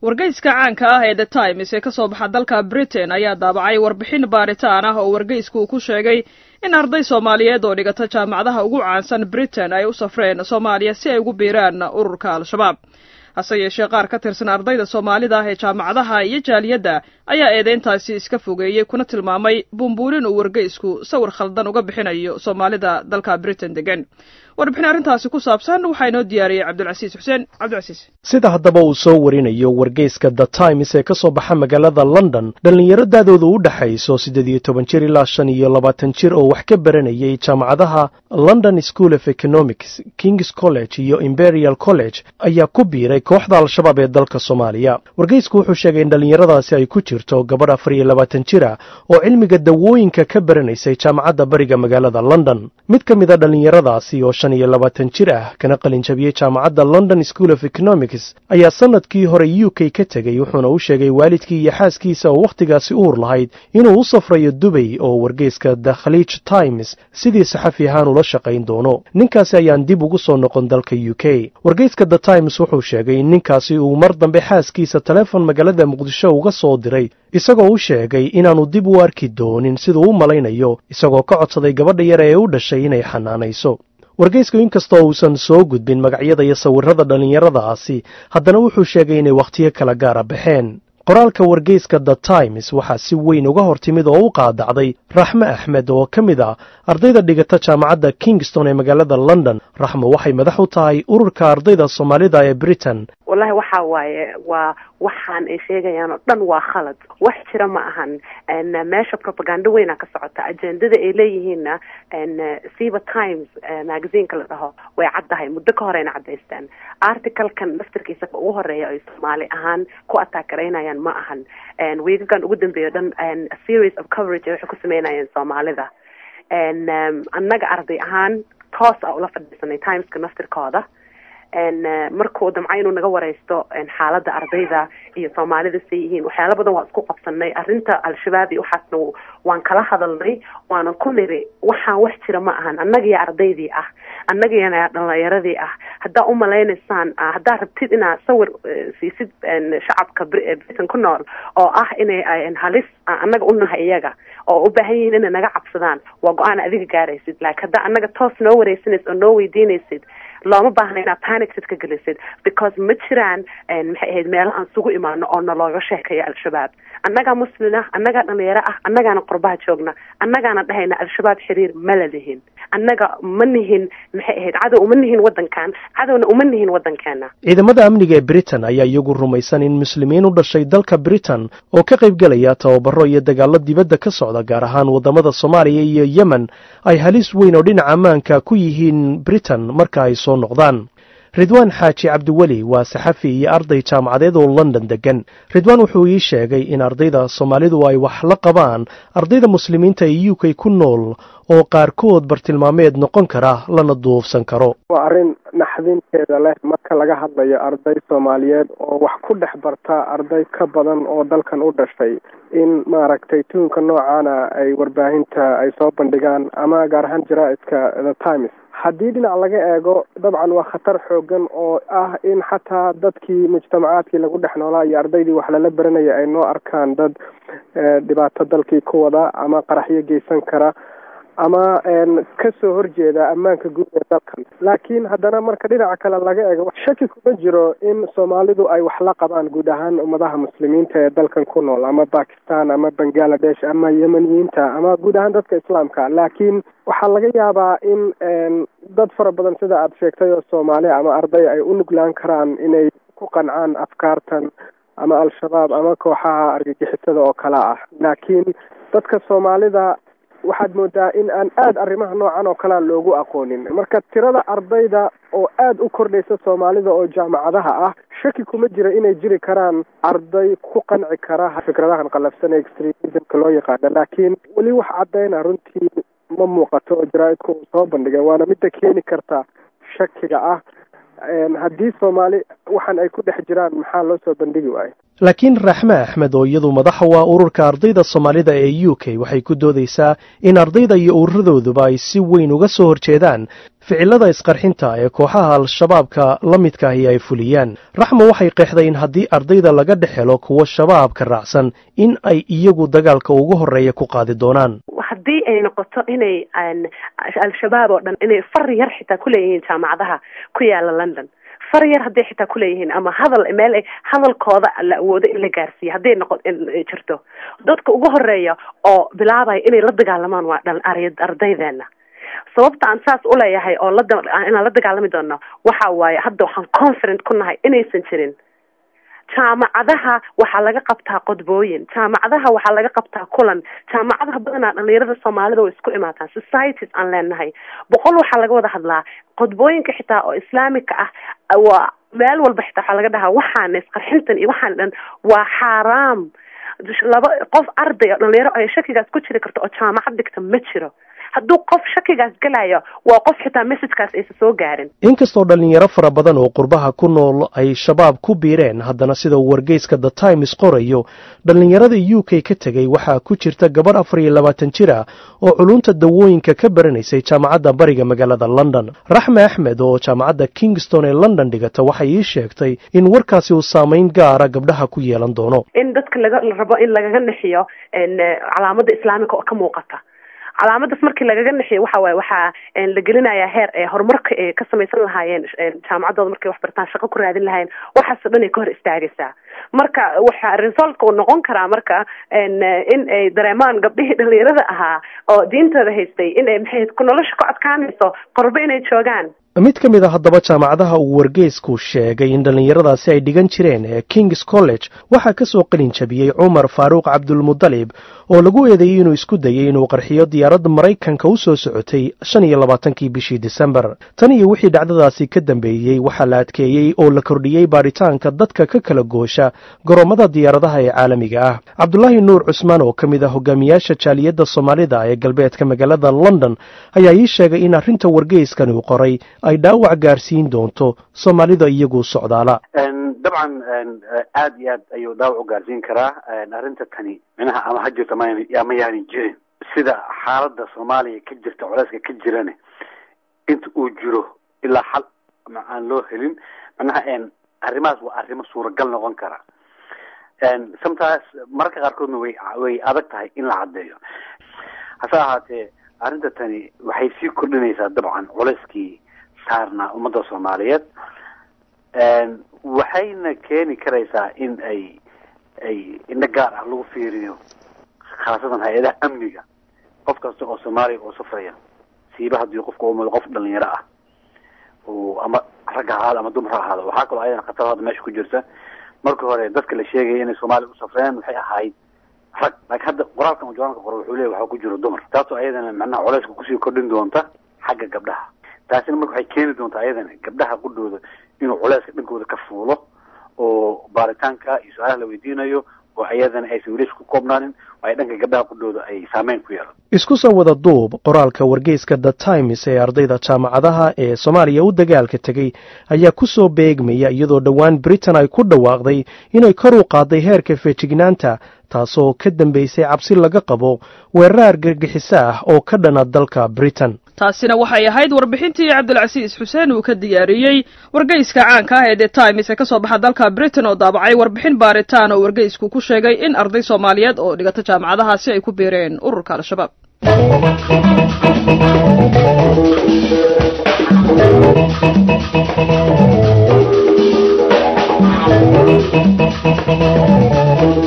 wargeyska caanka ah ee the times ee ka soo baxa dalka britain ayaa daabacay warbixin baaritaan ah oo wargeysku uu ku sheegay in arday soomaaliyeed oo dhigata jaamacadaha ugu caansan britain ay u safreen soomaaliya si ay ugu biiraan ururka al-shabaab hase yeeshee qaar ka tirsan ardayda soomaalida ah ee jaamacadaha iyo jaaliyadda ayaa eedeyntaasi iska fogeeyey kuna tilmaamay buunbuunin uu wargeysku sawir khaldan uga bixinayo soomaalida dalka britain degan warbixin arrintaasi ku saabsan waxaa inoo diyaariyey cabdulcasiis xuseen cabdilcasiis sida haddaba uu soo warinayo wargeyska the times ee ka soo baxa magaalada london dhallinyaro daadooda u dhexayso siddeed iyo toban jir ilaa shan iyo labaatan jir oo wax ka baranayay jaamacadaha london school of economics kings college iyo imperial college ayaa ku biiray kooxda al-shabaab ee dalka soomaaliya wargeysku wuxuu sheegay in dhallinyaradaasi ay ku jirto gabadh afar iyo labaatan jir ah oo cilmiga dawooyinka ka baranaysay jaamacadda bariga magaalada london mid ka mid a dhallinyaradaasi oo shan iyo labaatan jir ah kana qalin jabiyey jaamacadda london school of economics ayaa sanadkii hore u k ka tegey wuxuuna u sheegay waalidkii iyo xaaskiisa oo wakhtigaasi uur lahayd inuu u safrayo dubay oo wargeyska the khaliij times sidii saxafi ahaan ula shaqayn doono ninkaasi ayaan dib ugu soo noqon dalka u k wargeyska the times wuxuu sheegay in ninkaasi uu mar dambe xaaskiisa taleefon magaalada muqdisho uga soo diray isagoo u sheegay inaannu dib u arki doonin siduu u malaynayo isagoo ka codsaday gabadha yar ee u dhashay inay xanaanayso wargeysku inkastoo uusan soo gudbin magacyada iyo sawirrada dhallinyaradaasi haddana wuxuu sheegay inay wakhtiyo kala gaara baxeen qoraalka wargeyska the times waxaa si weyn uga hor timid oo u qaadacday raxme axmed oo ka mid ah ardayda dhigata jaamacadda kingston ee magaalada london raxmo waxay madax u tahay ururka ardayda soomaalida ee britain wallahi waxa waaye waa waxaan ay sheegayaan oo dhan waa khalad wax jira ma ahan meesha propagando weyna ka socota ajendada ay leeyihiinna siba times magazineka la dhaho way caddahay muddo ka horeyna caddaystaan articlekan laftarkiisa ugu horeeya ay soomaali ahaan ku ataakaraynayaan ma ahan wiigagan ugu dambeeyo dhan series of coverage waxay ku sameynayeen soomaalida annaga arday ahaan toos a ula fadhiisanay timeska naftirkooda markuu damca inuu naga wareysto xaaladda ardayda iyo soomaalida say yihiin waxyaala badan waa isku qabsanay arrinta al-shabaab iyo waxaasna waan kala hadalnay waanan ku niri waxaan wax jira ma ahan annagiyo ardaydii ah annagiyana dhalinyaradii ah haddaa umalaynaysaan haddaa rabtid inaad sawir siisid shacabka britain ku nool oo ah inay halis annaga unahay iyaga oo u baahan yihiin inay naga cabsadaan waa go-aan adiga gaaraysid laakiin haddaa annaga toos noo wareysanaysid oo noo weydiinaysid looma baahna inaad panicsid ka gelisid because ma jiraan maxay ahayd meelo aan isugu imaano oo nalooga sheekayo al-shabaab annagaa muslin ah annagaa dhalinyaro ah annagaana qurbaha joogna annagaana dhahayna al-shabaab xiriir mala lihin annaga ma nihin maxay ahayd cadow uma nihin waddankan cadowna uma nihin waddankeena ciidamada amniga ee britain ayaa iyagu rumaysan in muslimiin u dhashay dalka britain oo ka qaybgelaya tababaro iyo dagaallo dibadda ka socda gaar ahaan waddamada soomaaliya iyo yemen ay halis weyn oo dhinaca ammaanka ku yihiin britain marka ay soo noqdaan ridwaan xaaji cabdiweli waa saxafi iyo arday jaamacadeed oo london degan ridwaan wuxuu ii sheegay in ardayda soomaalidu ay wax la qabaan ardayda muslimiinta ee u k ku nool oo qaarkood bartilmaameed noqon kara lana duufsan karo waa arrin naxdinteeda leh marka laga hadlayo arday soomaaliyeed oo wax ku dhex barta arday ka badan oo dalkan u dhashay in maaragtay tuunka noocaana ay warbaahinta ay soo bandhigaan ama gaar ahaan jaraa'idka the times haddii dhinac laga eego dabcan waa khatar xoogan oo ah in xataa dadkii mujtamacaadkii lagu dhex noolaa iyo ardaydii wax lala baranaya ay noo arkaan dad dhibaato dalkii ku wada ama qaraxyo geysan kara ama ka soo horjeeda ammaanka guud ee dalkan laakiin haddana marka dhinaca kale laga eego shaki kuma jiro in soomaalidu ay wax la qabaan guud ahaan ummadaha muslimiinta ee dalkan ku nool ama bakistan ama bangaladesh ama yemeniyiinta ama guud ahaan dadka islaamka laakiin waxaa laga yaabaa in dad fara badan sida aada sheegtay oo soomaali ama arday ay u nuglaan karaan inay ku qancaan afkaartan ama al-shabaab ama kooxaha argagixisada oo kale ah laakiin dadka soomaalida waxaad moodaa in aan aada arrimaha noocan oo kalea loogu aqoonin marka tirada ardayda oo aada u kordhaysa soomaalida oo jaamacadaha ah shaki kuma jira inay jiri karaan arday ku qanci kara fikradahan qalafsan ee extremismka loo yaqaano laakiin weli wax caddayna runtii ma muuqato oo jaraa-idku uu soo bandhigay waana midda keeni karta shakiga ah haddii soomaali waxaan ay ku dhex jiraan maxaa loo soo bandhigi waayo laakiin raxme axmed oo iyadu madaxa waa ururka ardayda soomaalida ee u k waxay ku doodaysaa in ardayda iyo ururadooduba ay si weyn uga soo horjeedaan ficilada isqarxinta ee kooxaha al-shabaabka la midkaahi ay fuliyaan raxmo waxay qeexday in haddii ardayda laga dhex helo kuwa shabaabka raacsan in ay iyagu dagaalka ugu horreeya ku qaadi doonaan haddii ay noqoto inay al-shabaab oo dhan inay far yar xitaa kuleeyihiin jaamacadaha ku yaala london far yar hadday xitaa kuleeyihiin ama hadal meel ay hadalkooda la awoodo in la gaarsiiyo hadday noqo jirto dadka ugu horeeya oo bilaabaya inay la dagaalamaan waa dhal ardaydeena sababta aan saas uleeyahay oo inaan la dagaalami doono waxa waaye hadda waxaan confident ku nahay inaysan jirin jaamacadaha waxaa laga qabtaa qodbooyin jaamacadaha waxaa laga qabtaa kulan jaamacadaha badanaa dhalinyarada soomaalida way isku imaataan societies aan leenahay boqol waxaa laga wada hadlaa qodbooyinka xitaa oo islaamika ah waa meel walba xitaa waxaa laga dhahaa waxaana isqarxintan iyo waxaan dhan waa xaaraam laba qof arday oo dhalinyaro ay shakigaas ku jiri karto oo jaamacad dhigta ma jiro hadduu qof shakigaas gelayo waa qof xitaa messagekaas aysa soo gaarin inkastoo dhallinyaro fara badan oo qurbaha ku nool ay shabaab ku biireen haddana sida uu wargeyska the times qorayo dhallinyarada u k ka tegey waxaa ku jirta gabarh afar iyo labaatan jir ah oo culunta dawooyinka ka baranaysay jaamacadda bariga magaalada london raxme axmed oo jaamacadda kingston ee london dhigata waxay ii sheegtay in warkaasi uu saamayn gaara gabdhaha ku yeelan doono in dadka laga rabo in lagaga nixiyo calaamada islaamika oo ka muuqata calaamadaas markii lagaga nixiyo waxa waaye waxaa la gelinayaa heer ee horumarka ay ka samaysan lahaayeen jaamacaddooda markay wax bartaan shaqo ku raadin lahaayeen waxaasoo dhan ay ka hor istaagaysaa marka waxa resultka uu noqon karaa marka in ay dareemaan gabdhihii dhalinyarada ahaa oo diintooda haystay in ay maxay nolosha ku adkaanayso qorbo inay joogaan mid ka mid a haddaba jaamacadaha uu wargeysku sheegay in dhallinyaradaasi ay dhigan jireen ee kings college waxaa ka soo qalin jabiyey cumar faaruuq cabdulmudalib oo lagu eedeeyey inuu isku dayey inuu qarxiyo diyaaradda maraykanka u soo socotay shan iyo labaatankii bishii disembar tan iyo wixii dhacdadaasi ka dambeeyey waxaa la adkeeyey oo la kordhiyey baaritaanka dadka ka kala goosha goroommada diyaaradaha ee caalamiga ah cabdulaahi nuur cusmaan oo ka mid ah hogaamiyaasha jaaliyadda soomaalida ee galbeedka magaalada london ayaa ii sheegay in arrinta wargeyskan uu qoray ay dhaawac gaarsiin doonto soomaalida iyagu socdaala dabcan aad iyo aad ayuu dhaawac u gaarsiin karaa arrinta tani minaha ama ha jirto ama yaanin jirin sida xaalada soomaaliya ka jirta culeyska ka jirane inta uu jiro ilaa xal aan loo helin manaha arrimahaas waa arrimo suuragal noqon kara sometimes mararka qaarkoodna way way adag tahay in la caddeeyo hase ahaatee arrinta tani waxay sii kordhinaysaa dabcan culeyskii saarnaa ummadda soomaaliyeed waxayna keeni karaysaa in ay ay indho gaar ah lagu fiiriyo khaasatan hay-adaha amniga qof kasta oo soomaaliya oo safraya siiba haddii qofka umado qof dhalinyaro ah oo ama rag ha ahaado ama dumar ha ahaado waxaa kaloo ayadana khatar hadda meesha ku jirta marka hore dadka la sheegaya inay soomaaliya u safreen waxay ahayd rag laakiin hadda qoraalkan uu jawaanka qoro wuxuu leeya waxaa ku jiro dumar taasoo ayadana macnaha culeyska kusii kordhin doonta xagga gabdhaha taasina marka waxay keeni doontaa ayadana gabdhaha qudhooda inuu culeyska dhankooda ka fuulo oo baaritaanka iyo su-aalaha la weydiinayo oo ayadana aysan welish ku koobnaanin oo ay dhanka gabdhaha qudhooda ay saameyn ku yeelan isku soo wada duub qoraalka wargeyska the times ee ardayda jaamacadaha ee soomaaliya u dagaalka tegey ayaa ku soo beegmaya iyadoo dhowaan britain ay ku dhawaaqday inay kor u qaaday heerka feejignaanta taasoo ka dambaysay cabsi laga qabo weerar argagixiso ah oo ka dhana dalka britain taasina waxay ahayd warbixintii cabdilcasiis xuseen uu ka diyaariyey wargeyska caanka ah ee the times ee ka soo baxa dalka britain oo daabacay warbixin baaritaan oo wargeysku ku sheegay in arday soomaaliyeed oo dhigata jaamacadahaasi ay ku biireen ururka al-shabaab